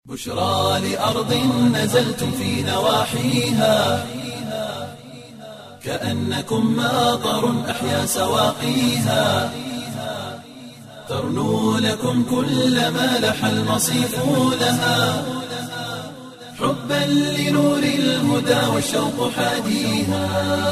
بشرى لأرض نزلتم في نواحيها كأنكم ماطر أحيا سواقيها ترنو لكم كل ما لح المصيف لها حبا لنور الهدى والشوق حاديها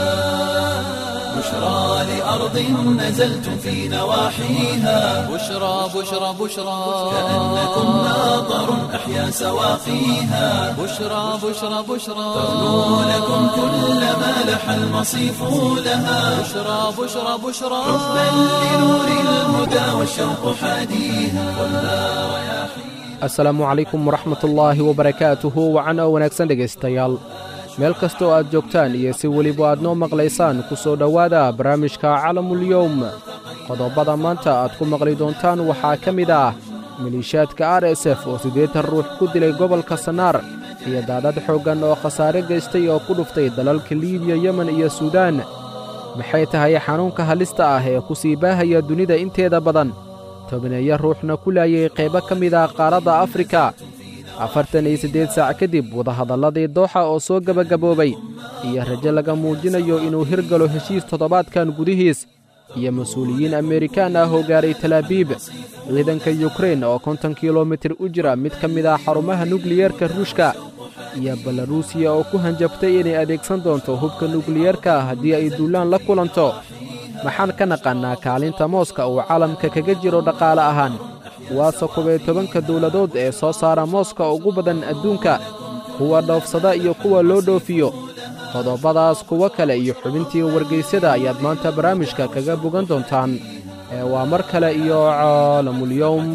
بشرى لأرض نزلتم في نواحيها بشرى بشرى بشرى كأنكم ماطر أحيا سواقيها بشرى بشرى بشرى ترنو لكم كل ما لح المصيف لها بشرى بشرى بشرى حبا لنور الهدى والشوق حاديها والنار رياحيها asalaamu calaykum waraxmatullaahi wabarakaatuhu wacan oo wanaagsan dhegaystayaal meel kastoo aad joogtaan iyo si weliba aad noo maqlaysaan ku soo dhowaada barnaamijka calamulyowm qodobbada maanta aad ku maqli doontaan waxaa ka mid ah maliishaadka r s f oo siddeetan ruux ku dilay gobolka sanaar iyo daadad xooggan oo khasaare geystay oo ku dhuftay dalalka liibiya yemen iyo suudaan maxay tahay xanuunka halista ah ee ku sii baahaya dunida inteeda badan tobneeyo ruuxna ku laayay qaybo ka mid ah qaaradda afrika afartan iyo siddeed saac kadib wadahadalladii dooxa oo soo gebagaboobay iyo rajo laga muujinayo inuu hirgalo heshiis toddobaadkan gudihiis iyo mas-uuliyiin amerikaan ah oo gaaray talaabiib ciidanka yukrein oo konton kilomitir u jira mid ka mid ah xarumaha nukliyerka ruushka iyo belaruusiya oo ku hanjabtay inay adeegsan doonto hubka nukliyerka haddii ay duulaan la kulanto maxaan ka naqannaa kaalinta mooska uu caalamka kaga jiro dhaqaale ahaan waase kuway tobanka dawladood ee soo saara mooska ugu badan adduunka kuwa dhoofsada iyo kuwa loo dhoofiyo qodobbadaas kuwo kale iyo xubintii wargaysyada ayaad maanta barnaamijka kaga bogan doontaan ee waa mar kale iyo caalamulyowm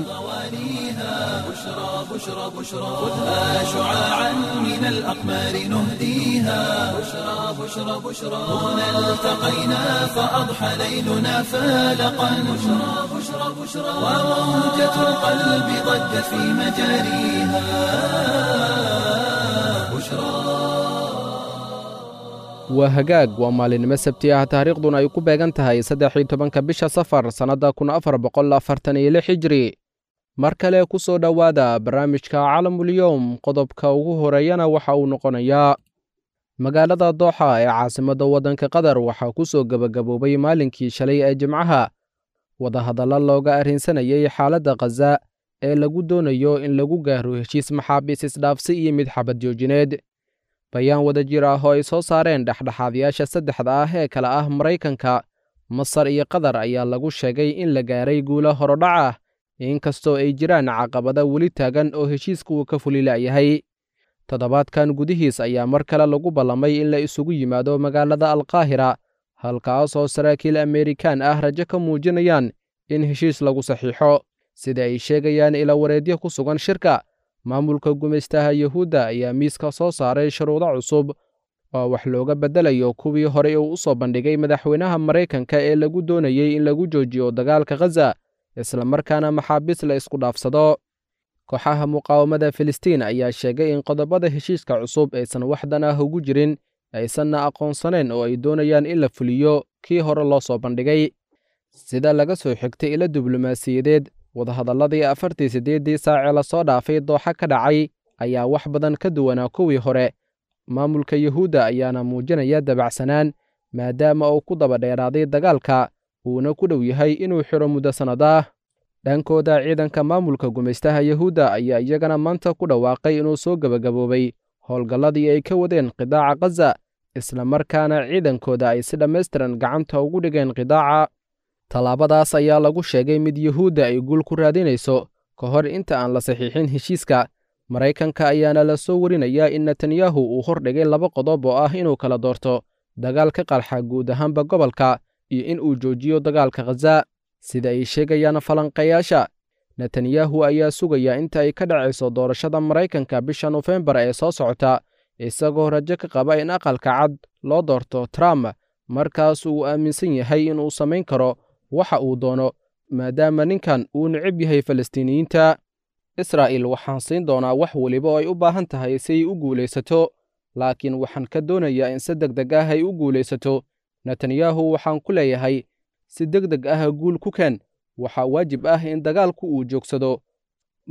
بشرى بشرى خذها شعاعا من الأقمار نهديها بشرى بشرى بشرى هنا التقينا فأضحى ليلنا فالقا بشرى بشرى بشرى وموجة القلب ضجت في مجاريها بشرى waa hagaag waa maalinimo sabti ah taariikhduna ay ku beegan tahay saddexii tobanka bisha safar sannadda kun afar boqol afartan iyo lix hijri mar kale ku soo dhowaada barnaamijka calamulyowm qodobka ugu horeeyana waxa uu noqonayaa magaalada dooxa ee caasimadda waddanka qatar waxaa ku soo gebagaboobay maalinkii shalay ee jimcaha wadahadallo looga arrinsanayay xaaladda khaza ee lagu doonayo in lagu gaaro heshiis maxaabiis isdhaafsi iyo mid xabad joojineed bayaan wada jir ah oo ay soo saareen dhexdhexaadayaasha saddexda ah ee kale ah maraykanka masar iyo qatar ayaa lagu sheegay in la gaaray guulo horodhac ah inkastoo ay jiraan caqabada weli taagan oo heshiiska uu ka fuli la'yahay toddobaadkan gudihiis ayaa mar kale lagu ballamay in la isugu yimaado magaalada alkaahira halkaas oo saraakiil amerikaan ah rajo ka muujinayaan in heshiis lagu saxiixo sida ay sheegayaan ilawareedyo ku sugan shirka maamulka gumaystaha yuhuudda ayaa miiska soo saaray shuruudo cusub oo wax looga beddelayo kuwii horey uu u soo bandhigay madaxweynaha maraykanka ee lagu doonayey in lagu joojiyo dagaalka khaza islamarkaana maxaabiis la isku dhaafsado kooxaha muqaawamada filistiin ayaa sheegay in qodobada heshiiska cusub aysan waxdan ah ugu jirin aysanna aqoonsanayn oo ay doonayaan in la fuliyo kii hore loo soo bandhigay sida laga soo xigtay ilo diblomaasiyadeed wadahadalladii afartii siddeeddii saacee lasoo dhaafay dooxa ka dhacay ayaa wax badan ka duwanaa kuwii hore maamulka yuhuudda ayaana muujinaya dabacsanaan maadaama uu ku daba dheeraaday dagaalka uuna ku dhow yahay inuu xidho muddo sannad ah dhankooda ciidanka maamulka gumaystaha yuhuudda ayaa iyagana maanta ku dhawaaqay inuu soo gebagaboobay howlgalladii ay ka wadeen qidaaca khaza islamarkaana ciidankooda ay si dhammaystiran gacanta ugu dhigeen qidaaca tallaabadaas ayaa lagu sheegay mid yuhuudda ay guul ku raadinayso ka hor inta aan la saxiixin heshiiska maraykanka ayaana la soo warinayaa in netanyahu uu hordhigay laba qodob oo ah inuu kala doorto dagaal ka qarxa guud ahaanba gobolka iyo in uu joojiyo dagaalka khaza sida ay sheegayaan falanqayaasha netanyahu ayaa sugaya inta ay ka dhacayso doorashada maraykanka bisha nofembar ee soo socota isagoo rajo ka qaba in aqalka cad loo doorto trump markaas uu aaminsan yahay inuu samayn karo waxa uu doono maadaama ninkan uu necab yahay falastiiniyiinta israa'il waxaan siin doonaa wax weliba oo ay u baahan tahay si ay u guulaysato laakiin waxaan ka doonayaa in si deg deg ah ay u guulaysato netanyahu waxaan ku leeyahay si deg deg ah guul ku keen waxaa waajib ah in dagaalku uu joogsado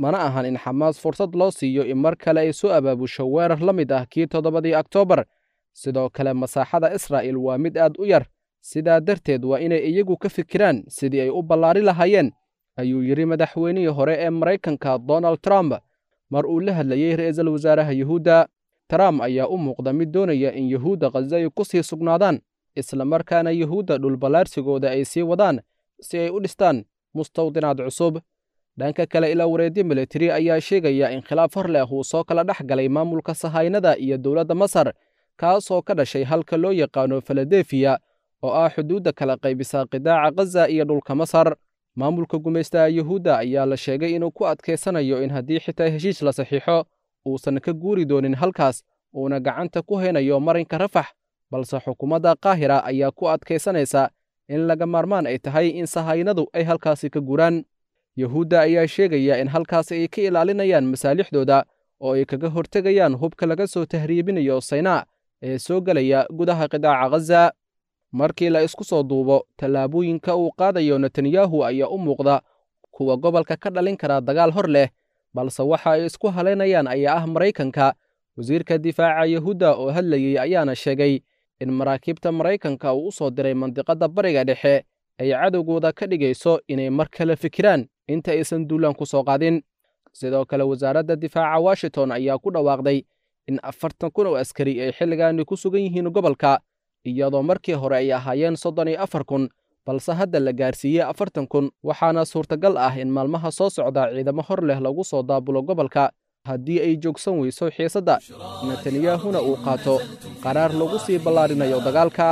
mana ahan in xamaas fursad loo siiyo in mar kale ay soo abaabusho weerar la mid ah kii toddobadii oktoobar sidoo kale masaaxada israa'il waa mid aad u yar sidaa darteed waa inay iyagu ka fikiraan sidii ay u ballaari lahaayeen ayuu yidhi madaxweynihii hore ee maraykanka donald trump mar uu la hadlayey ra'iisul wasaaraha yuhuudda trump ayaa u muuqda mid doonaya in yuhuudda khaza ay ku sii sugnaadaan islamarkaana yuhuudda dhulballaarsigooda ay sii wadaan si ay u dhistaan mustawdinaad cusub dhanka kale ilaa wareedyo militari ayaa sheegaya in khilaaf hor leh uu soo kala dhex galay maamulka sahaynada iyo dowladda masar kaasoo ka dhashay halka loo yaqaano filadefiya oo ah xuduudda kala qaybisa qidaaca khaza iyo dhulka masar maamulka gumaystaha yuhuudda ayaa la sheegay inuu ku adkaysanayo in haddii xitaa heshiis la saxiixo uusan ka guuri doonin halkaas uuna gacanta ku haynayo marinka rafax balse xukuumadda qaahira ayaa ku adkaysanaysa in laga maarmaan ay tahay in sahaynadu ay halkaasi ka guuraan yuhuudda ayaa sheegaya in halkaasi ay ka ilaalinayaan masaalixdooda oo ay kaga hortegayaan hubka laga soo tahriibinayo saynaa ee soo gelaya gudaha qidaaca khaza markii la isku soo duubo tallaabooyinka uu qaadayo netanyahu ayaa u muuqda kuwa gobolka ka dhalin kara dagaal hor leh balse waxa ay isku halaynayaan ayaa ah maraykanka wasiirka difaaca yuhuudda oo hadlayey ayaana sheegay in maraakiibta maraykanka uu u soo diray mandiqadda bariga dhexe ay cadowgooda ka dhigayso inay mar kale fikiraan inta aysan duulaan ku soo qaadin sidoo kale wasaaradda difaaca washington ayaa ku dhawaaqday in afartan kun oo askari ay xilligaani ku sugan yihiin gobolka iyadoo markii hore ay ahaayeen soddon iyo afar kun balse hadda la gaarsiiyey afartan kun waxaana suurtagal ah in maalmaha soo socda ciidamo hor leh lagu soo daabulo gobolka haddii ay joogsan weyso xiisadda netanyahuna uu qaato qaraar lagu sii ballaarinayo dagaalka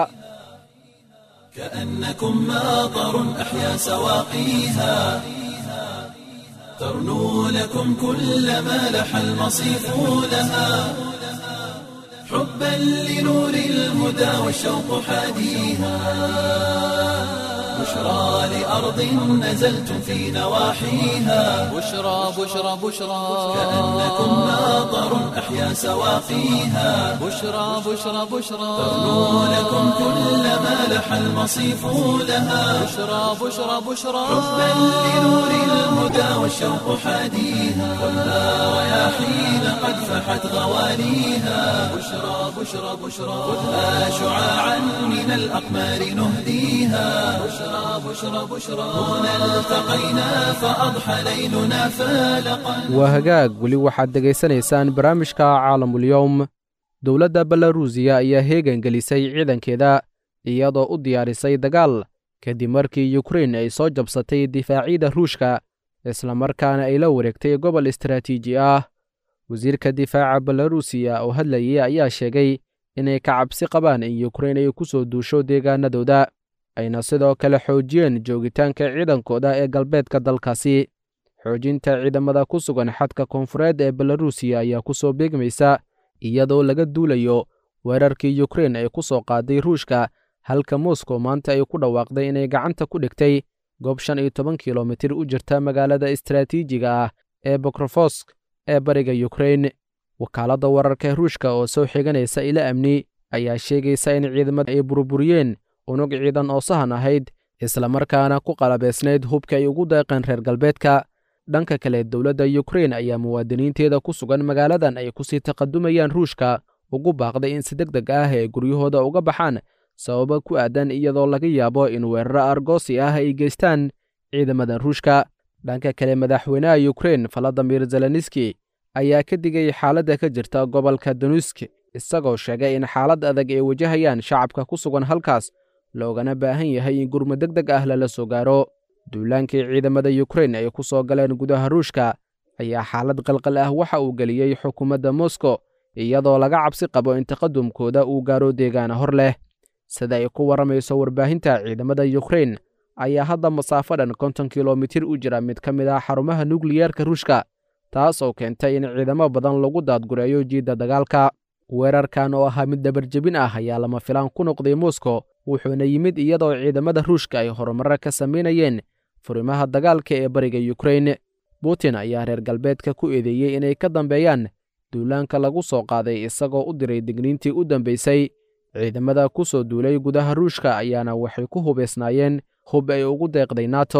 كأنكم ماطر أحيا سواقيها ترنو لكم كل ما لح المصيف لها حبا لنور الهدى والشوق حاديها بشرى لأرض نزلتم في نواحيها بشرى بشرى بشرى كأنكم ماطر أحيا سواقيها بشرى بشرى بشرى ترنو لكم كل ما لح المصيف لها بشرى بشرى بشرى حبا لنور الهدى والشوق حاديها والنار رياحين قد فحت غواليها بشرى بشرى بشرى خذها شعاعا من الأقمار نهديها بشرى بشرى بشرى هنا التقينا فأضحى ليلنا فالقا waa hagaag weli waxaad dhegaysanaysaan barnaamijka caalamulyowm dowladda belaruusiya ayaa heegan gelisay ciidankeeda iyadoo u diyaarisay dagaal kadib markii yukrein ay soo jabsatay difaacyada ruushka islamarkaana ay la wareegtay gobol istaraatiiji ah wasiirka difaaca belaruusiya oo hadlayay ayaa sheegay inay ka cabsi qabaan in yukrein ay ku soo duusho deegaanadooda ayna sidoo kale xoojiyeen joogitaanka ciidankooda ee galbeedka dalkaasi xoojinta ciidamada ku sugan xadka koonfureed ee belaruusiya ayaa ku soo beegmaysa iyadoo laga duulayo weerarkii yukrein ay ku soo qaaday ruushka halka moskow maanta ay ku dhawaaqday inay gacanta ku dhigtay goob shan iyo toban kilomitir u jirta magaalada istaraatiijiga ah ee bokrofosk ee bariga yukrein wakaaladda wararka ruushka oo soo xiganaysa ila amni ayaa sheegaysa in ciidamada ay burburiyeen unug ciidan oo sahan ahayd islamarkaana ku qalabaysnayd hubka ay ugu deeqeen reer galbeedka dhanka kale dowladda yukrein ayaa muwaadiniinteeda ku sugan magaaladan ay kusii taqadumayaan ruushka ugu baaqday in si deg deg ah ay guryahooda uga baxaan sababa ku aadan iyadoo laga yaabo in weeraro argoosi ah ay geystaan ciidamada ruushka dhanka kale madaxweynaha yukrein valadimir zelenski ayaa ka digay xaaladda ka jirta gobolka danusk isagoo sheegay in xaalad adag ay wajahayaan shacabka ku sugan halkaas loogana baahan yahay in gurmud deg deg ah lala soo gaaro duulaankii ciidamada yukrein ay ku soo galeen gudaha ruushka ayaa xaalad qalqal ah waxa uu geliyey xukuumadda moskow iyadoo laga cabsi qabo in taqadumkooda uu gaaro deegaana hor leh sida ay ku warramayso warbaahinta ciidamada yukrein ayaa hadda masaafo dhan konton kilomitir u jira mid ka mid ah xarumaha nukliyeerka ruushka taas oo keentay in ciidamo badan lagu daadgureeyo jiidda dagaalka weerarkan oo ahaa mid dabarjebin ah ayaa lama filaan ku noqday moskow wuxuuna yimid iyadoo ciidamada ruushka ay horumarro ka samaynayeen furimaha dagaalka ee bariga yukrein putin ayaa reer galbeedka ku eedeeyey inay ka dambeeyaan duulaanka lagu soo qaaday isagoo u diray digniintii u dambaysay ciidamada ku soo duulay gudaha ruushka ayaana waxay ku hubaysnaayeen hub ay ugu deeqday nato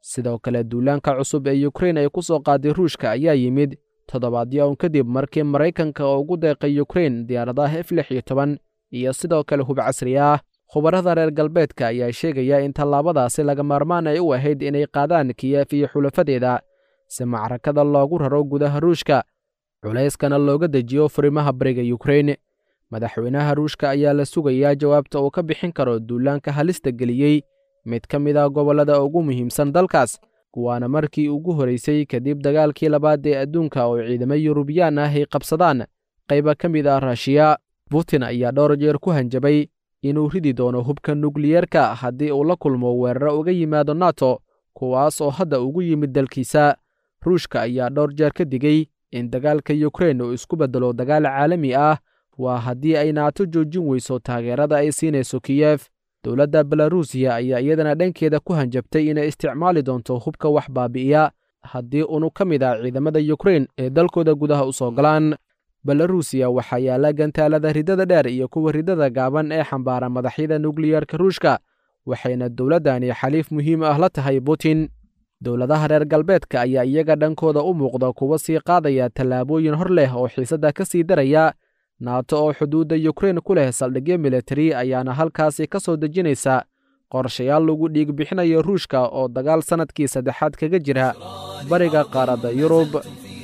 sidoo kale duulaanka cusub ee yukrain ay ku soo qaaday ruushka ayaa yimid toddobaadyo un kadib markii maraykanka oo ugu deeqay yukrain diyaaradaha f lix iyo toban iyo sidoo kale hub casri ah khubarada reer galbeedka ayaa sheegaya in tallaabadaasi laga maarmaan ay u ahayd inay qaadaan kiyef iyo xulafadeeda si macrakada loogu raro gudaha ruushka culayskana looga dejiyo furimaha bariga yukrain madaxweynaha ruushka ayaa la sugayaa jawaabta uu ka bixin karo duulaanka halista geliyey mid ka mid ah gobollada ugu muhiimsan dalkaas waana markii ugu horeysay kadib dagaalkii labaad ee adduunka oo ciidamo yurubiyaan ah ay qabsadaan qayba ka mid ah raashiya putin ayaa dhowr jeer ku hanjabay inuu ridi doono hubka nukliyeerka haddii uu la kulmo weeraro uga yimaado nato kuwaas oo hadda ugu yimid dalkiisa ruushka ayaa dhowr jeer ka digey in dagaalka yukrain uu isku beddelo dagaal caalami ah waa haddii ay naato joojin weyso taageerada ay siinayso kiyef dowladda belarusiya ayaa iyadana dhankeeda ku hanjabtay inay isticmaali doonto hubka wax baabi'iya haddii unu ka mid ah ciidamada yukrain ee dalkooda gudaha u soo galaan belarusiya waxaa yaalla gantaalada ridada dheer iyo kuwa ridada gaaban ee xambaara madaxyada nukliyarka ruushka waxayna dowladdani xaliif muhiim ah la tahay putin dowladaha reer galbeedka ayaa iyaga dhankooda u muuqda kuwa sii qaadaya tallaabooyin hor leh oo xiisadda ka sii daraya naato oo xuduudda yukrain ku leh saldhigyo militari ayaana halkaasi ka soo dejinaysa qorshayaal lagu dhiig bixinayo ruushka oo dagaal sannadkii saddexaad kaga jira bariga qaaradda yurub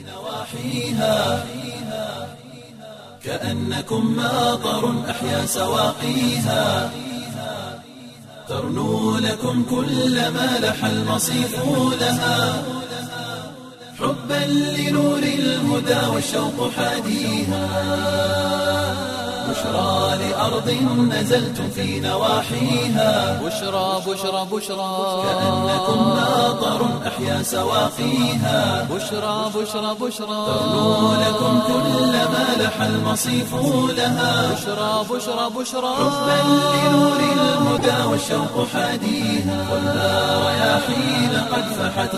كأنكم ماطر أحيا سواقيها ترنو لكم كل ما لح المصيف لها حبا لنور الهدى والشوق حاديها بشرى لأرض نزلتم في نواحيها بشرى بشرى بشرى كأنكم ماطر أحيا سواقيها بشرى بشرى بشرى ترنو لكم كل ما لح المصيف لها بشرى بشرى بشرى حبا لنور الهدى والشوق حاديها والنار رياحين قد فحت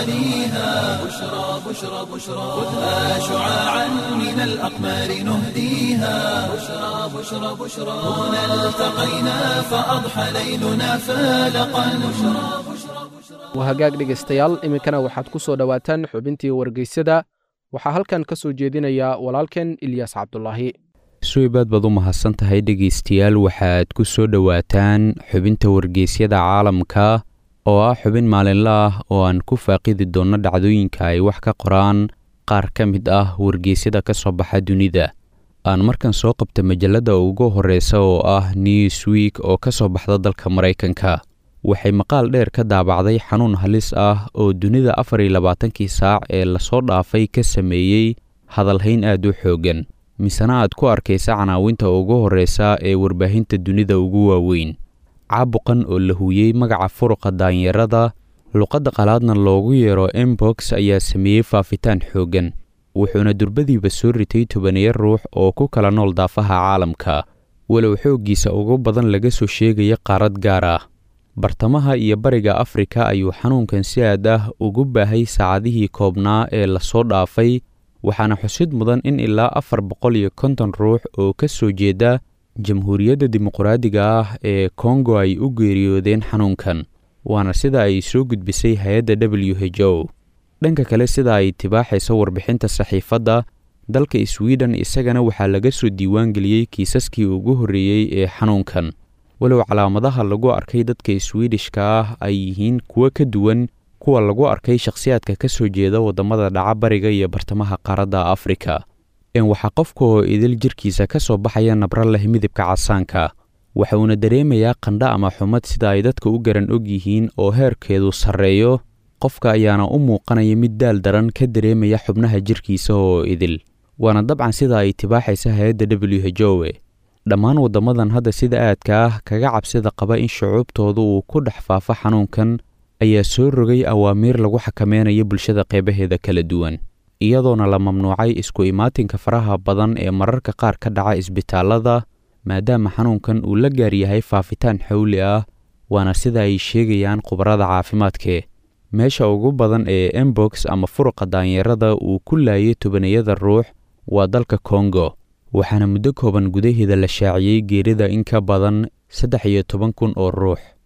غواليها بشرى بشرى بشرى خذها شعاعا من الأقمار نهديها بشرى بشرى بشرى هنا التقينا فأضحى ليلنا فالقا بشرى بشرى بشرى waa hagaag dhegaystayaal iminkana waxaad ku soo dhowaataan xubintii wargeysyada waxaa halkan ka soo jeedinaya walaalkeen ilyas cabdulaahi suibaad baad u mahadsan tahay dhegaystayaal waxaad ku soo dhowaataan xubinta wargeysyada caalamka oo ah xubin maalinle ah oo aan ku faaqidi doonno dhacdooyinka ay wax ka qoraan qaar ka mid ah wargeysyada ka soo baxa dunida aan markan soo qabta majalladda ugu horreysa oo ah newsweek oo ka soo baxda dalka maraykanka waxay maqaal dheer ka daabacday xanuun halis ah oo dunida afar iyo labaatankii saac ee lasoo dhaafay ka sameeyey hadalhayn aad u xooggan misena aad ku arkaysa canaawinta ugu horreysa ee warbaahinta dunida ugu waaweyn caabuqan oo la huuyey magaca furuqa daanyarada luqadda qalaadna loogu yeero embox ayaa sameeyey faafitaan xooggan wuxuuna durbadiiba soo ritay tobaniyo ruux oo ku kala nool daafaha caalamka walow xooggiisa ugu badan laga soo sheegaya qaarad gaar ah bartamaha iyo bariga afrika ayuu xanuunkan si aad ah ugu baahay saacadihii koobnaa ee lasoo dhaafay waxaana xusid mudan in ilaa afar boqol iyo konton ruux oo ka soo jeeda jamhuuriyadda dimuqraadiga ah ee kongo ay u geeriyoodeen xanuunkan waana sida ay soo gudbisay hay-adda w h o dhanka kale sida ay tibaaxayso warbixinta saxiifadda dalka sweden isagana waxaa laga soo diiwaangeliyey kiisaskii ugu horreeyey ee xanuunkan walow calaamadaha lagu arkay dadka swidishka ah ay yihiin kuwo ka duwan kuwa lagu arkay shakhsiyaadka ka soo jeeda waddamada dhaca bariga iyo bartamaha qaaradda afrika in waxaa qofka oo idil jirkiisa ka soo baxaya nabro leh midabka casaanka waxa uuna dareemayaa qandho ama xumad sida ay dadka u garan og yihiin oo heerkeedu sarreeyo qofka ayaana u muuqanaya mid daal daran ka dareemaya xubnaha jirkiisa oo idil waana dabcan sida ay tibaaxaysa hay-adda w h o e dhammaan waddamadan hadda sida aadka ah kaga cabsida qaba in shucuubtoodu uu ku dhex faafo xanuunkan ayaa soo rogay awaamiir lagu xakameynayo bulshada qeybaheeda kala duwan iyadoona la mamnuucay isku imaatinka faraha badan ee mararka qaar ka dhaca isbitaallada maadaama xanuunkan uu la gaar yahay faafitaan xawli ah waana sida ay sheegayaan khubarada caafimaadke meesha ugu badan ee embox ama furuqa daanyarada uu ku laayay tobaniyada ruux waa dalka kongo waxaana muddo kooban gudaheeda la shaaciyey geerida in ka badan saddex iyo toban kun oo ruux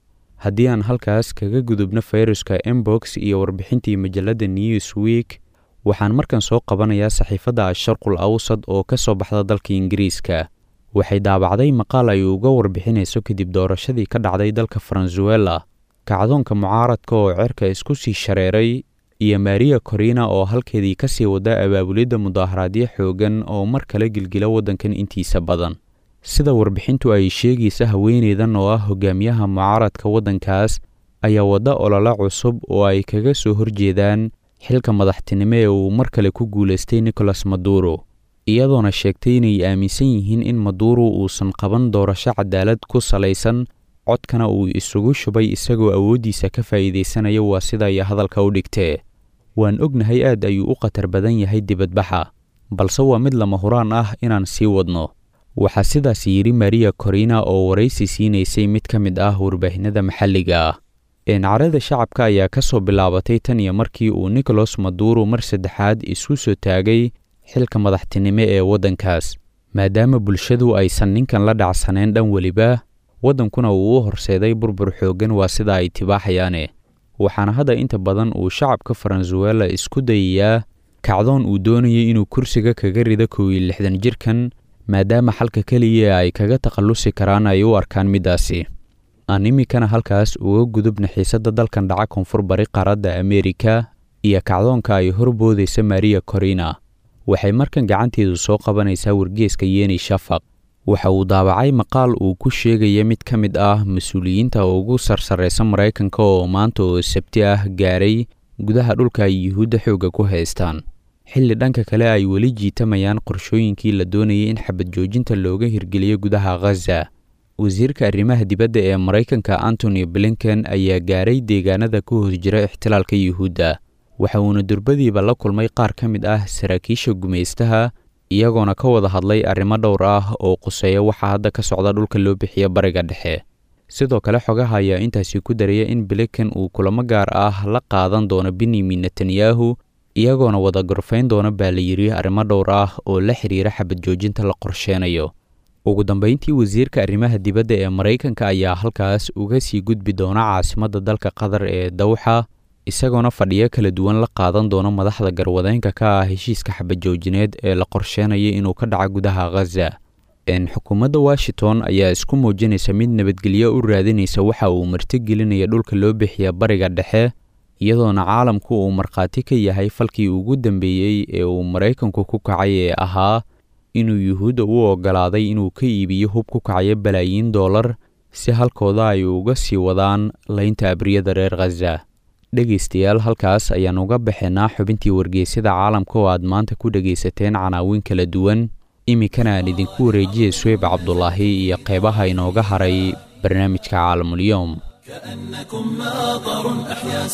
haddii aan halkaas kaga gudubno fayruska embox iyo warbixintii majalladda newsweek waxaan markan soo qabanayaa saxiifadda asharqul awsad oo ka soo baxda dalka ingiriiska waxay daabacday maqaal ay uga warbixinayso kadib doorashadii ka dhacday dalka faransuela kacdoonka mucaaradka oo cerka isku sii shareeray iyo maria corina oo halkeedii ka sii wada abaabulidda mudaaharaadyo xoogan oo mar kale gilgila waddankan intiisa badan sida warbixintu ay sheegaysa haweeneydan oo ah hogaamiyaha mucaaradka waddankaas ayaa wadda olole cusub oo ay kaga soo horjeedaan xilka madaxtinimo ee uu mar kale ku guulaystay nicolas maduro iyadoona sheegtay inay aaminsan yihiin in maduro uusan qaban doorasho cadaalad ku salaysan codkana uu isugu shubay isagoo awooddiisa ka faa'iidaysanaya waa sida ay hadalka u dhigtee waan ognahay aad ayuu u khatar badan yahay dibadbaxa balse waa mid lama huraan ah inaan sii wadno waxaa sidaas yidhi maria corina oo waraysi siinaysay mid ka mid ah warbaahinada maxalliga ah eencarada shacabka ayaa ka soo bilaabatay tan iyo markii uu nicolas maduro mar saddexaad isku soo taagay xilka madaxtinimo ee waddankaas maadaama bulshadu aysan ninkan la dhacsanayn dhan weliba waddankuna uu u horseeday burbur xooggan waa sida ay tibaaxayaane waxaana hadda inta badan uu shacabka faransuela isku dayayaa kacdoon uu doonayay inuu kursiga kaga rido kow iyo lixdan jirkan maadaama xalka keliya ay kaga takhallusi karaan ay u arkaan middaasi aan iminkana halkaas uga gudubna xiisadda dalkan dhaca koonfur bari qaaradda ameerika iyo kacdoonka ay horboodaysa maria corina waxay markan gacanteedu soo qabanaysaa wargeeska yeni shafaq waxa uu daabacay maqaal uu ku sheegaya mid ka mid ah mas-uuliyiinta ugu sarsarraysa maraykanka oo maanta oo sabti ah gaaray gudaha dhulka ay yuhuudda xoogga ku haystaan xilli dhanka kale ay weli jiitamayaan qorshooyinkii la doonayay in xabad joojinta looga hirgeliyo gudaha khaza wasiirka arrimaha dibadda ee maraykanka antony blinken ayaa gaaray deegaanada ku hoos jira ixtilaalka yuhuudda waxa uuna durbadiiba la kulmay qaar ka mid ah saraakiisha gumaystaha iyagoona ka wada hadlay arrimo dhowr ah oo quseeya waxaa hadda ka socda dhulka loo bixiya bariga dhexe sidoo kale xogaha ayaa intaasi ku daraya in blinken uu kulamo gaar ah la qaadan doono benyamin netanyahu iyagoona wada gorfayn doona baa la yidhi arrimo dhowr ah oo la xiriira xabad joojinta la qorsheenayo ugu dambayntii wasiirka arrimaha dibadda ee maraykanka ayaa halkaas uga sii gudbi doona caasimadda dalka qatar ee dawxa isagoona fadhiyo kala duwan la qaadan doono madaxda garwadeenka ka ah heshiiska xabadjoojineed ee la qorsheenaya inuu ka dhaca gudaha khaza xukuumadda washington ayaa isku muujinaysa mid nabadgelyo u raadinaysa waxa uu martigelinaya dhulka loo bixiya bariga dhexe iyadoona caalamku uu markhaati ka yahay falkii ugu dambeeyey ee uu maraykanku ku kacay ee ahaa inuu yuhuudda u oggolaaday inuu ka iibiyo hub ku kacayo balaayiin dollar si halkooda ay uga sii wadaan laynta abriyada reer khaza dhegaystayaal halkaas ayaan uga baxaynaa xubintii wargeysyada caalamka oo aad maanta ku dhegaysateen canaawin kala duwan iminkana aan idinku wareejiyay suweyb cabdulaahi iyo qeybaha inooga haray barnaamijka caalamulyoom كأنكم ماطر أحيا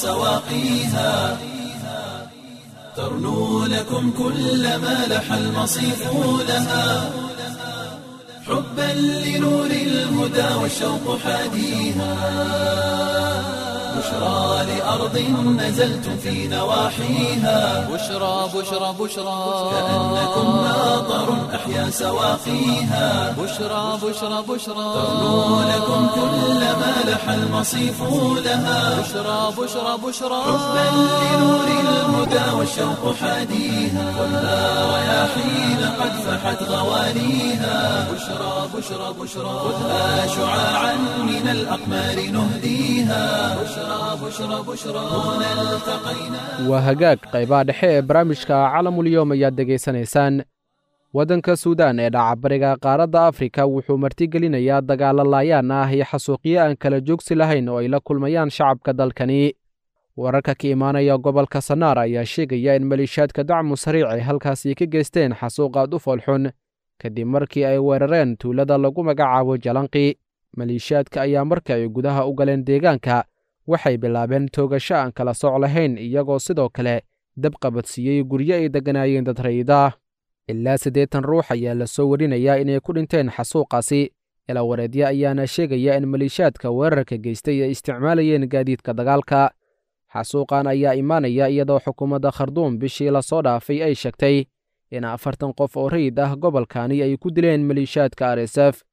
سواقيها ترنو لكم كل ما لح المصيف لها حبا لنور الهدى والشوق حاديها بشرى لأرض نزلتم في نواحيها بشرى بشرى بشرى كأنكم ماطر أحيا سواقيها بشرى بشرى بشرى ترنو لكم كل ما لح المصيف لها بشرى بشرى بشرى حبا لنور الهدى والشوق حاديها خذها رياحين قد فحت غوانيها بشرى بشرى بشرى خذها شعاعا من الأقمار نهديها بشرى بشرى بشرى هنا التقينا waa hagaag qaybaha dhexe ee barnaamijka calamulyoom ayaad degaysanaysaan waddanka suudaan ee dhacabariga qaaradda afrika wuxuu martigelinayaa dagaalo laayaan ah iyo xasuuqyo aan kala joogsi lahayn oo ay la kulmayaan shacabka dalkani wararka ka imaanaya gobolka sanaar ayaa sheegaya in maliishaadka dacmu sariic ay halkaasi ka geysteen xasuuq aad u foolxun kadib markii ay weerareen tuulada lagu magacaabo jalanqi maliishaadka ayaa marka ay gudaha u galeen deegaanka waxay bilaabeen toogasho aan kala soc lahayn iyagoo sidoo kale dab qabadsiiyey guryo ay degganaayeen dad rayida ilaa siddeetan ruux ayaa la soo warinayaa inay ku dhinteen xasuuqaasi ilawareedyo ayaana sheegaya in maliishaadka weerarka geystay ay isticmaalayeen gaadiidka dagaalka xasuuqan ayaa imaanaya iyadoo xukuumadda kharduum bishii lasoo dhaafay ay sheegtay in afartan qof oo rayid ah gobolkani ay ku dileen maliishaadka r s f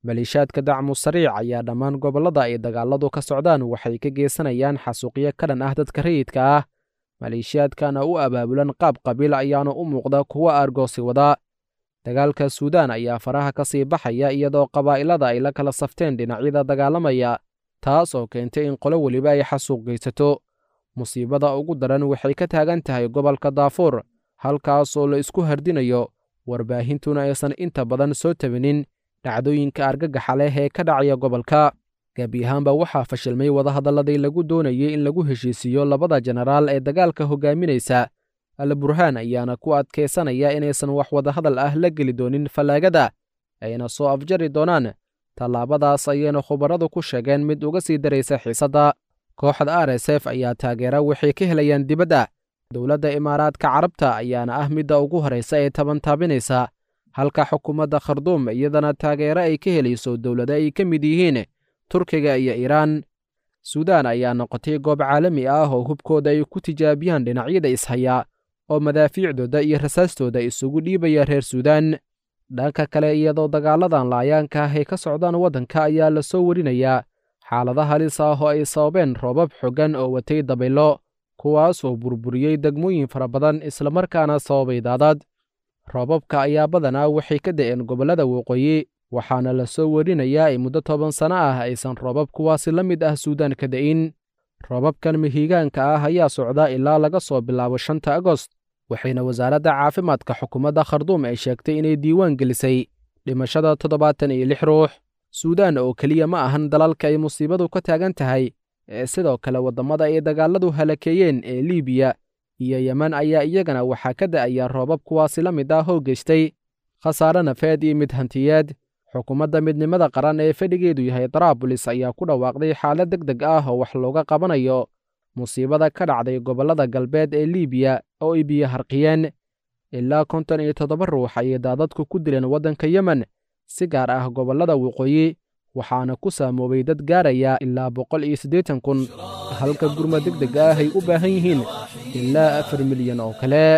maleeshiyaadka dacmu sariic ayaa dhammaan gobollada ay dagaaladu ka socdaan waxay ka geysanayaan xasuuqyo ka dhan ah dadka rayidka ah maleeshiyaadkana u abaabulan qaab qabiil ayaana u muuqda kuwa aargoosi wada dagaalka suudaan ayaa faraha ka sii baxaya iyadoo qabaa'ilada ay la kala safteen dhinacyada dagaalamaya taas oo keentay in qolo weliba ay xasuuq geysato musiibada ugu daran waxay ka taagan tahay gobolka daafuur halkaasoo la isku hardinayo warbaahintuna aysan inta badan soo tabinin dhacdooyinka argagaxa leh ee ka dhacaya gobolka gebi ahaanba waxaa fashilmay wadahadalladii lagu doonayey in lagu heshiisiiyo labada jenaraal ee dagaalka hogaaminaysa al burhaan ayaana ku adkaysanaya inaysan wax wadahadal ah la geli doonin fallaagada ayna soo afjari doonaan tallaabadaas ayayna khubaradu ku sheegeen mid uga sii daraysa xiisadda kooxda r s f ayaa taageera waxay ka helayaan dibadda dowladda imaaraadka carabta ayaana ah midda ugu horraysa ee tabantaabinaysa halka xukuumadda kharduum iyadana taageero ay ka helayso dowlado ay ka mid yihiin turkiga iyo iiraan suudaan ayaa noqotay goob caalami ah oo hubkooda ay ku tijaabiyaan dhinacyada ishaya oo madaafiicdooda iyo rasaastooda isugu dhiibaya reer suudaan dhanka kale iyadoo dagaaladan laayaanka ah ay ka socdaan waddanka ayaa la soo warinayaa xaalado halis ah oo ay sababeen roobab xoggan oo watay dabaylo kuwaasoo burburiyey degmooyin fara badan islamarkaana sababay daadad roobabka ayaa badanaa waxay ka da'een gobollada waqooyi waxaana la soo warinayaa in muddo toban sanno ah aysan roobab kuwaasi la mid ah suudaan ka da'in roobabkan mihigaanka ah ayaa socda ilaa laga soo bilaabo shanta agost waxayna wasaaradda caafimaadka xukuumadda kharduum ay sheegtay inay diiwaan gelisay dhimashada toddobaatan iyo lix ruux suudaan oo keliya ma ahan dalalka ay musiibadu ka taagan tahay ee sidoo kale waddamada ay dagaaladu halakeeyeen ee liibiya iyo yemen ayaa iyagana waxaa ka da'aya roobab kuwaasi la mid ah oo geystay khasaare nafeed iyo mid hantiyeed xukuumadda midnimada qaran ee fadhigeedu yahay daraabulis ayaa ku dhawaaqday xaalad deg deg ah oo wax looga qabanayo musiibada ka dhacday gobollada galbeed ee liibiya oo ay biyo harqiyeen ilaa konton iyo toddoba ruux ayay daadadku ku dileen waddanka yemen si gaar ah gobollada waqooyi waxaana ku saamoobay dad gaaraya ilaa boqol iyo siddeetan kun halka gurma deg deg ah ay u baahan yihiin ilaa afar milyan oo kale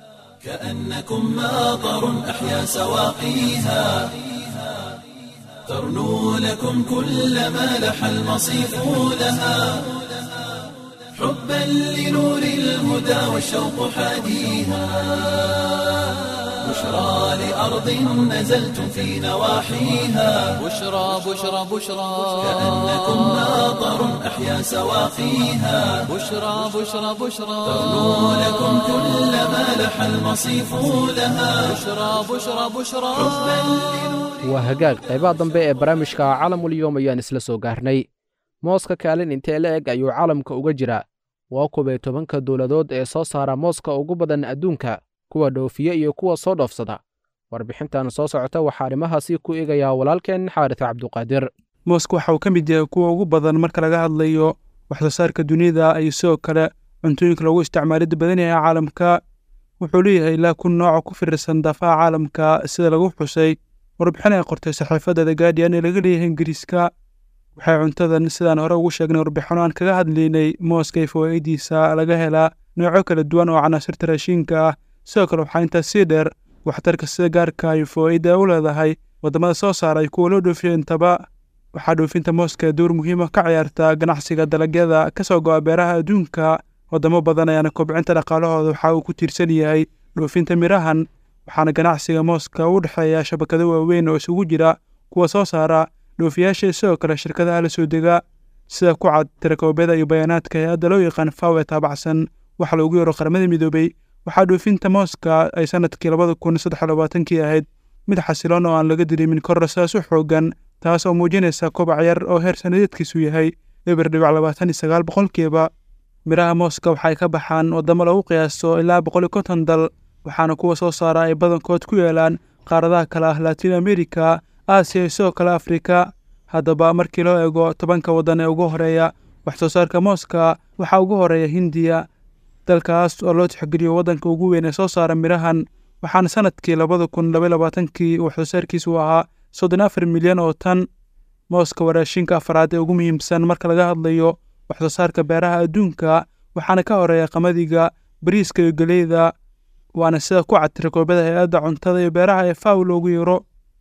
كأنكم ماطر أحيا سواقيها ترنو لكم كل ما لح المصيف لها حبا لنور الهدى والشوق حاديها بشرى لأرض نزلتم في نواحيها بشرى بشرى بشرى كأنكم ماطر أحيا سواقيها بشرى بشرى بشرى ترنو لكم كل ما لح المصيف لها بشرى بشرى بشرى waa hagaag qaybaha dambe ee barnaamijka caalamulyoom ayaan isla soo gaarnay mooska kaalin intee la eg ayuu caalamka uga jira waa kuway tobanka dowladood ee soo saara mooska ugu badan adduunka kuwa dhoofiya iyo kuwa soo dhoofsada warbixintan soo socota waxaa arrimahaasi ku eegayaa walaalkeen xaaris cabduqaadir mooska waxa uu ka mid yahay kuwa ugu badan marka laga hadlayo waxsoo saarka dunida iyo sidoo kale cuntooyinka loogu isticmaalida badan yahay caalamka wuxuu leeyahay ilaa kun nooca ku firirsan daafaha caalamka sida lagu xusay warbixin ay qortay saxiifadda the guardian ee laga leeyahay ingiriiska waxay cuntadan sidaan hore ugu sheegnay warbixino aan kaga hadlaynay mooska iyo fawaa'idiisa laga helaa noocyo kala duwan oo canaasirta raashiinka ah sidoo kale waxaa intaas sii dheer waxtarka sida gaarka iyo fawaa'idda u leedahay waddamada soo saaray kuwa loo dhoofiyo intaba waxaa dhoofinta mooska door muhiima ka ciyaarta ganacsiga dalagyada ka soo go'a beeraha adduunka waddamo badan ayaana kobcinta dhaqaalahooda waxa uu ku tiirsan yahay dhoofinta mirahan waxaana ganacsiga mooska u dhexeeya shabakado waaweyn oo isugu jira kuwa soo saara dhoofiyaasha sidoo kale shirkadaha la soo dega sida ku cad tirakoobyada iyo bayaanaadka hay-adda loo yaqaan faw ee taabacsan waxa loogu yaro qaramada midoobay waxaa dhoofinta mooska ay sanadkii labada kun saddex labaatankii ahayd mid xasiloon oo aan laga dirimin korra sidaas u xoogan taas oo muujinaysa kobac yar oo heer sanadeedkiisu yahay eber dhibic labaatan iyo sagaal boqolkiiba miraha mooska waxay ka baxaan waddamo lagu qiyaaso ilaa boqol iyo konton dal waxaana kuwa soo saara ay badankood ku yeelaan qaaradaha kale ah latiin amerika aasiya iyo sidoo kale afrika haddaba markii loo eego tobanka waddan ee ugu horeeya wax soo saarka mooska waxaa ugu horeeya hindiya dalkaas oo loo tixgeliyo waddanka ugu weyn ee soo saara mirahan waxaana sanadkii labada kun laba labaatankii wax soo saarkiisu ahaa soddon afar milyan oo tan mooska waraashinka afraad ee ugu muhiimsan marka laga hadlayo wax soo saarka beeraha adduunka waxaana ka horeeya qamadiga bariiska iyo geleyda waana sida ku cad tirakoobada hay-adda cuntada iyo beeraha ee faw loogu yaro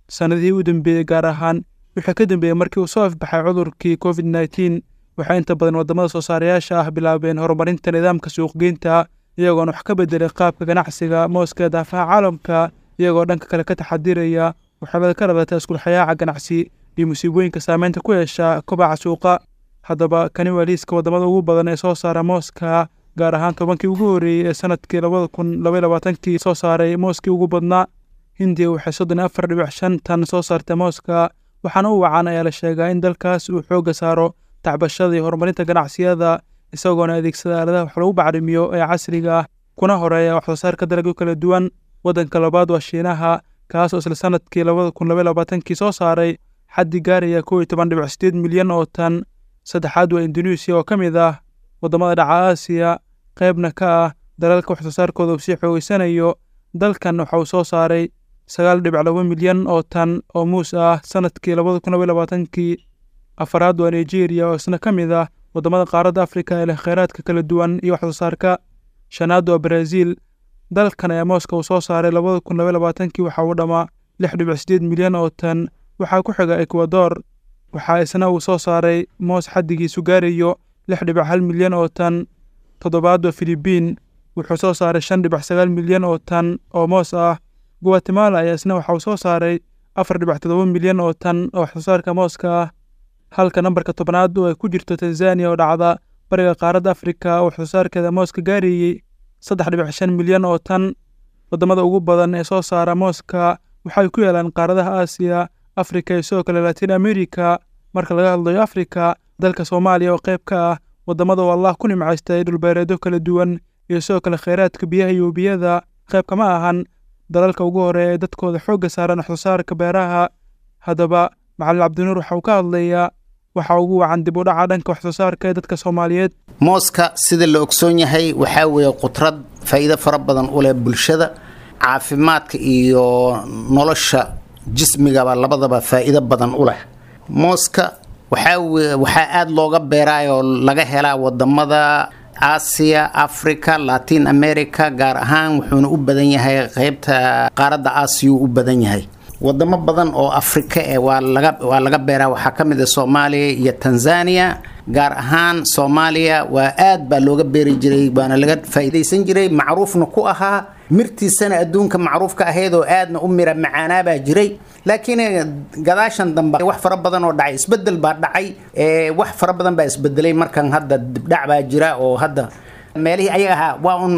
sannadihii u dambeeyey gaar ahaan wixii ka dambeeyey markii uu soo afbaxay cudurkii covid nneteen waxay inta badan waddamada soo saarayaasha ah bilaabeen horumarinta nidaamka suuqgeynta iyagoona wax ka bedelay qaabka ganacsiga mooska ee daafaha caalamka iyagoo dhanka kale ka taxadiraya waxyeelada ka dhalata iskulxayaaca ganacsi iyo musiibooyinka saameynta ku yeesha kobaca suuqa haddaba kani waa liiska waddamada ugu badan ee soo saara mooska gaar ahaan tobankii ugu horreeyey ee sanadkii labada kun labaiy labaatankii soo saaray mooskii ugu badnaa hindiya waxay soddon iyo afar dhibic shan tan soo saartay mooska waxaana u wacan ayaa la sheegaa in dalkaas uu xoogga saaro tacbashada iyo horumarinta ganacsiyada isagoona adeegsada aaladaha wax lagu bacrimiyo ee casriga ah kuna horeeya wax soo saarka dalagyo kala duwan waddanka labaad waa shiinaha kaas oo isla sanadkii labada kun labaiy labaatankii soo saaray xaddi gaaraya kow iyo toban dhibic sideed milyan oo tan saddexaad waa induneisiya oo ka mid ah waddamada dhaca aasiya qaybna ka ah dalalka wax soo saarkooda uu sii xoogeysanayo dalkan waxa uu soo saaray sagaal dhibic laba milyan oo tan oo muus ah sanadkii labada kun labaiy labaatankii afaraad waa nigeria oo isna ka mid ah waddamada qaaradda afrika ee leh kheyraadka kala duwan iyo wax soo saarka shanaad waa brazil dalkan ayaa mooska uu soo saaray labada kun labaiy labaatankii waxa uu dhammaa lix dhibic sideed milyan oo tan waxaa ku xiga ekwador waxaa isna uu soo saaray moos xaddigiisu gaarayo lix dhibic hal milyan oo tan toddobaad waa filibiin wuxuu soo saaray shan dhibic sagaal milyan oo tan oo moos ah guatemala ayaa isna waxa uu soo saaray afar dhibic toddoba milyan oo tan oo wax soo saarka mooska ah halka nambarka tobnaad oo ay ku jirto tanzaniya oo dhacda bariga qaaradda afrika oo wax soo saarkeeda mooska gaarayey saddex dhibic shan milyan oo tan waddamada ugu badan ee soo saara mooska waxay ku yaalaan qaaradaha aasiya afrika iyo sidoo kale latin america marka laga hadlayo afrika dalka soomaaliya oo qayb ka ah waddamada oo allah ku nimcaystay dhulbeereedyo kala duwan iyo sidoo kale kheyraadka biyaha iyo webiyada qayb kama ahan dalalka ugu horeeya ee dadkooda xoogga saaran wax soo saarka beeraha haddaba macalin cabdinuur waxa uu ka hadlayaa waxa ugu wacan dib u dhaca dhanka wax soo saarka ee dadka soomaaliyeed mooska sida la ogsoon yahay waxaa weeye qudrad faa'iido fara badan u leh bulshada caafimaadka iyo nolosha jismigaba labadaba faa'iido badan u leh mooska waxaa weye waxaa aada looga beeraayoo laga helaa wadamada aasiya africa latin america gaar ahaan wuxuuna u badan yahay qeybta qaaradda aasiyuu u badan yahay wadamo badan oo afrika eh waa laga waa laga beeraa waxaa ka mid ah soomaaliya iyo tanzania gaar ahaan soomaaliya waa aad baa looga beeri jiray waana laga faa'iidaysan jiray macruufna ku ahaa mirtiisana adduunka macruufka ahayd oo aadna u mira macaanaabaa jiray laakiin gadaashan dambe wax fara badan oo dhacay isbedel baa dhacay wax fara badan baa isbedelay markan hadda dibdhac baa jira oo hadda meelihii ayaga ahaa waa un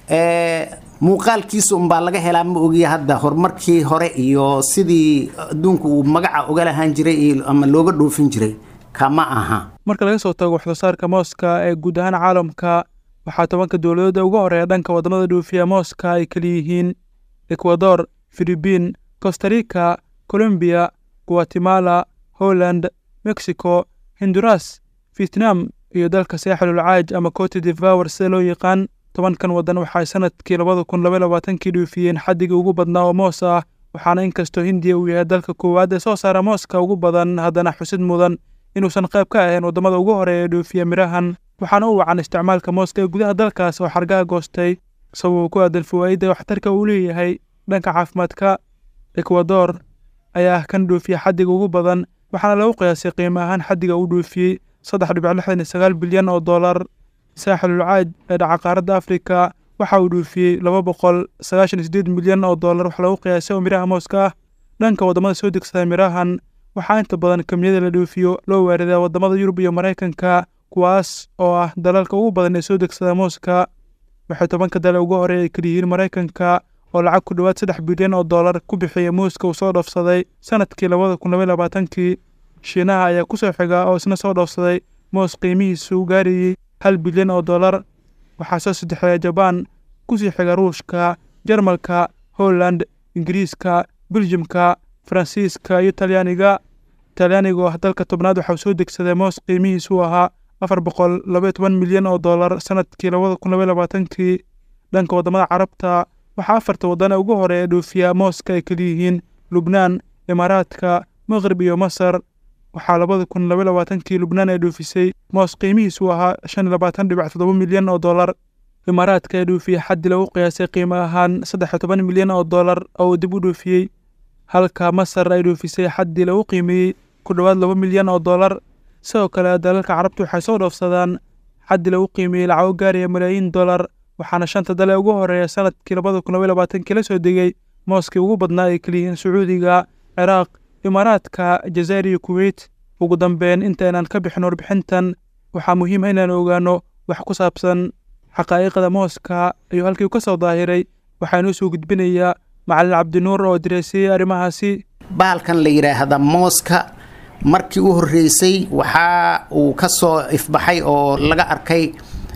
muuqaalkiisa unbaa laga helaa ma ogiya hadda horumarkii hore iyo sidii adduunku uu magaca uga lahaan jiray ama looga dhoofin jiray kama aha marka laga soo tago wax soo saarka mooska ee guud ahaan caalamka waxaa tobanka dowladooda uga horeeya dhanka waddamada dhoofiya mooska ay kala yihiin ekwador filibiin costarica colombiya guatemala holland mexico honduras vietnam iyo dalka saaxilul caaj ama cote devour sida loo yaqaan tobankan waddan waxay sanadkii labada kun labaiy labaatankii dhoofiyeen xaddigii ugu badnaa oo moos ah waxaana inkastoo hindiya uu yahay dalka koowaad ee soo saara mooska ugu badan haddana xusid mudan inuusan qayb ka ahayn waddamada ugu horeeya ee dhoofiya mirahan waxaana u wacan isticmaalka mooska ee gudaha dalkaas oo xargaha goostay sababuu ku aadan fawaa'idda waxtarka uu leeyahay dhanka caafimaadka ekwador ayaa ah kan dhoofiya xaddiga ugu badan waxaana lagu qiyaasay qiimo ahaan xaddiga uu dhoofiyey saddex dhibic lixdan iyo sagaal bilyan oo dollar saaxilul caaj ee dhaca qaaradda afrika waxa uu dhoofiyey laba boqol sagaashan iyo sideed milyan oo dollar wax lagu qiyaasay oo miraha mooska ah dhanka waddamada soo degsada mirahan waxaa inta badan kamiyada la dhoofiyo loo waaridaa waddamada yurub iyo maraykanka kuwaas oo ah dalalka ugu badan ee soo degsada mooska waxay tobanka dale ugu horeey ay kaliyihiin maraykanka oo lacag ku dhowaad saddex bilyan oo dollar ku bixiya muuska uu soo dhoofsaday sanadkii labada kun labaiy labaatankii shiinaha ayaa ku soo xiga oo isna soo dhoofsaday moos qiimihiisu gaarayey hal bilyan oo dollar waxaa soo saddexeeya jabaan kusii xiga ruushka jarmalka holland ingiriiska beljimka faransiiska iyo talyaaniga talyaaniga oo ah dalka tobnaad waxauu soo degsaday moos qiimihiisu ahaa afar boqol labaiyo toban milyan oo dollar sanadkii labada kun labaiy labaatankii dhanka waddamada carabta waxaa afarta waddan ee ugu horeeya dhoofiya mooska ay kaliyihiin lubnaan imaaraadka maqrib iyo masar waxaa labada kun labaiy labaatankii lubnaan ay dhoofisay moos qiimihiisu ahaa shan iyo labaatan dhibic toddoba milyan oo dollar imaaraadka ee dhoofiya xaddi lagu qiyaasay qiimo ahaan saddex iyo toban milyan oo dollar oo uu dib u dhoofiyey halka masar ay dhoofisay xaddii lagu qiimeeyey ku dhowaad laba milyan oo dollar sidoo kale dalalka carabtu waxay soo dhoofsadaan xaddii lagu qiimeeyey lacago gaaraya malaayiin dollar waxaana shanta dale ugu horeeya sanadkii labada kun labaiy labaatankii la soo degay mooskii ugu badnaa ay keliyihiin sacuudiga ciraaq imaaraadka jazaa'ir iyo kuweyt ugu dambeyn intaynaan ka bixin warbixintan waxaa muhiima inaan ogaano wax ku saabsan xaqaa'iqda mooska ayuu halkii ka soo daahiray waxaanuu soo gudbinayaa macalin cabdinuur oo dareesiyey arrimahaasi bahalkan la yidhaahda mooska markii u horreysay waxa uu ka soo ifbaxay oo laga arkay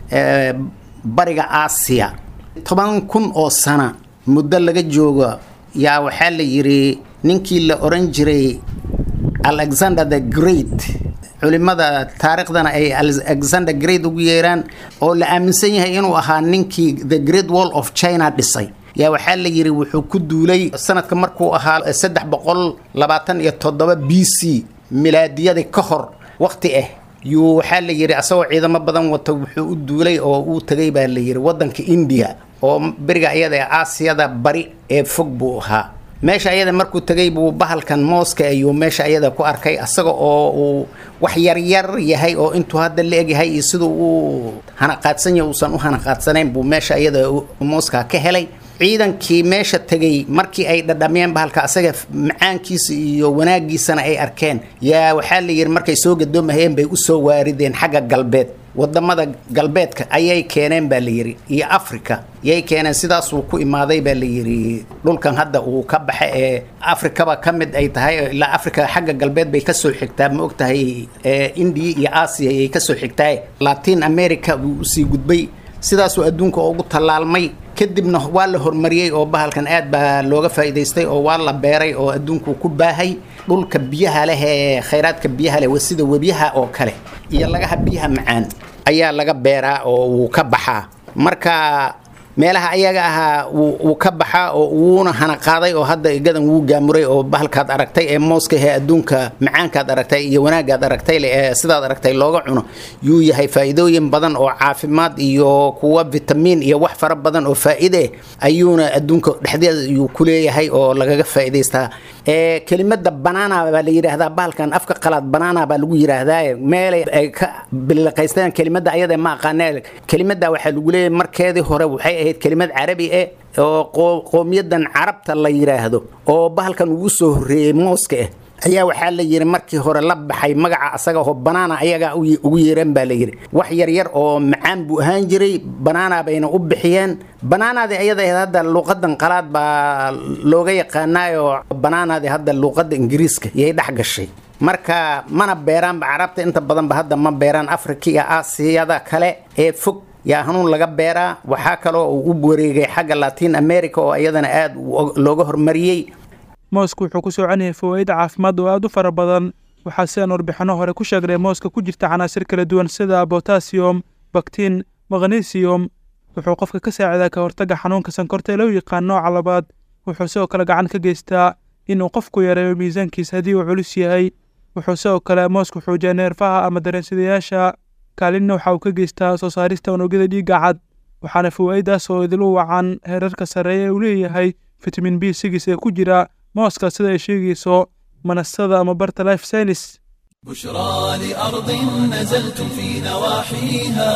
bariga aasiya toban kun oo sana muddo laga joogo yaa waxaa la yidhi ninkii la oran jiray alexander the great culimada taariikhdana ay alexander great ugu yeeraan oo la aaminsan yahay inuu ahaa ninkii the great wall of china dhisay yaa waxaa la yidhi wuxuu ku duulay sanadka markuu ahaa saddex boqol labaatan iyo toddoba b c milaadiyadii ka hor waqti ah yuu waxaa la yidhi asagoo ciidamo badan wato wuxuu u duulay oo uu tegay baa la yidhi waddanka indiya oo beriga iyada ee aasiyada bari ee fog buu ahaa meesha ayada markuu tegay buu bahalkan mooska ayuu meesha ayada ku arkay asaga oo uu wax yaryar yahay oo intuu hadda la egyahay iyo siduu uu hanaqaadsan yahay uusan u hanaqaadsanayn buu meesha ayada mooska ka helay ciidankii meesha tegay markii ay dhadhamiyeen bahalka asaga macaankiisa iyo wanaagiisana ay arkeen yaa waxaa la yidhi markay soo gadoomahayeen bay usoo waarideen xagga galbeed wadamada galbeedka ayay keeneen baa la yidhi iyo africa yay keeneen sidaasuu ku imaaday baa la yidhi dhulkan hadda uu ka baxa ee afrikaba ka mid ay tahay ilaa africa xagga galbeed bay kasoo xigtaa ma og tahay indiya iyo aasiya ayay kasoo xigtaa latin america buu usii gudbay sidaasuu adduunka ugu tallaalmay kadibna waa la horumariyey oo bahalkan aad baa looga faa'iidaystay oo waa la beeray oo adduunku ku baahay dhulka biyaha leh ee khayraadka biyaha leh sida webiyaha oo kale iyo lagaha biyaha macaan ayaa laga beeraa oo wuu ka baxaa marka meelaha ayaga ahaa wuu ka baxaa oo wuuna hanaqaaday oo hadda igadan wuu gaamuray oo bahalkaad aragtay ee mooska ee adduunka macaankaad aragtay iyo wanaagaad aragtay ee sidaad aragtay looga cuno yuu yahay faa'iidooyin badan oo caafimaad iyo kuwa vitamiin iyo wax fara badan oo faa'iide ayuuna adduunka dhexdeeda yuu ku leeyahay oo lagaga faa'iidaystaa kelimada banana baa la yidhaahdaa bahalkan afka qalaad banana baa lagu yidhaahdaa meelay ay ka biliqaysteen kelimada ayada ma aqaanee kelimada waxaa lagu leeyahay markeedii hore waxay ahayd kelimad carabi eh oo qowmiyadan carabta la yidhaahdo oo bahalkan ugu soo horreeyey mooska ah ayaa waxaa la yidhi markii hore la baxay magaca asaga oo banaana ayagaa ugu yeeran baa la yidhi wax yaryar oo macaan buu ahaan jiray banaana bayna u bixiyeen banaanaadii ayada hadda luuqadan qalaad baa looga yaqaanaayo banaanaadii hadda luuqada ingiriiska yay dhex gashay marka mana beeraanba carabta inta badanba hadda ma beeraan afrika iyo aasiyada kale ee fog yaa hanuun laga beeraa waxaa kaloo uu u wareegay xagga latin america oo iyadana aad looga hormariyey moosku wuxuu ku soconayay fawaaid caafimaad oo aad u fara badan waxaa sidaan warbixinno hore ku sheegnay mooska ku jirta canaasir kala duwan sida botasiyom baktiin magnesium wuxuu qofka ka saacidaa ka hortagga xanuunka sankorta ee loo yaqaan nooca labaad wuxuu sidoo kale gacan ka geystaa inuu qofku yareeyo miisaankiisa haddii uu culus yahay wuxuu sidoo kale moosku xoojiyaa neerfaha ama dareensidayaasha kaalinna waxa uu ka geystaa soo saarista unugyada dhiigga cad waxaana fawaa'idaas oo idilu wacan heerarka sarreeya uu leeyahay fitamin b sigis ee ku jira mooska sida ay sheegayso manasada ama barta life science بشرى لأرض نزلتم في نواحيها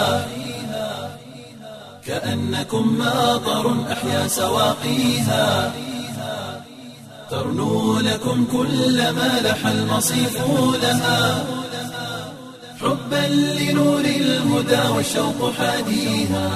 كأنكم ماطر أحيا سواقيها ترنو لكم كل ما لح المصيف لها حبا لنور الهدى والشوق حاديها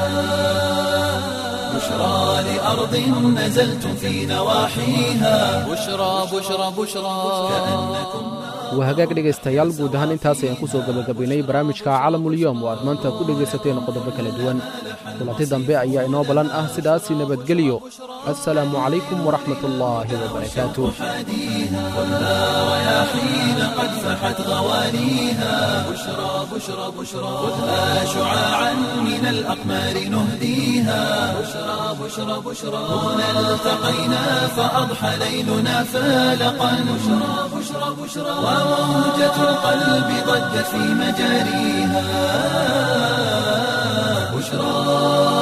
بشرى لأرض نزلتم في نواحيها بشرى بشرى بشرى waa hagaag dhegaystayaal guud ahaan intaas ayaan ku soo gebagabaynay barnaamijka calamulyoom oo aad maanta ku dhegaysateen qodobo kala duwan kulanti dambe ayaa inoo ballan ah sidaasi nabadgelyo assalaamu calaykum waraxmat ullaahi wabarakaatuh رياحين قد فحت غوانيها بشرى بشرى بشرى خذها شعاعا من الأقمار نهديها بشرى بشرى بشرى هنا التقينا فأضحى ليلنا فالقا بشرى بشرى بشرى وموجة القلب ضجت في مجاريها بشرى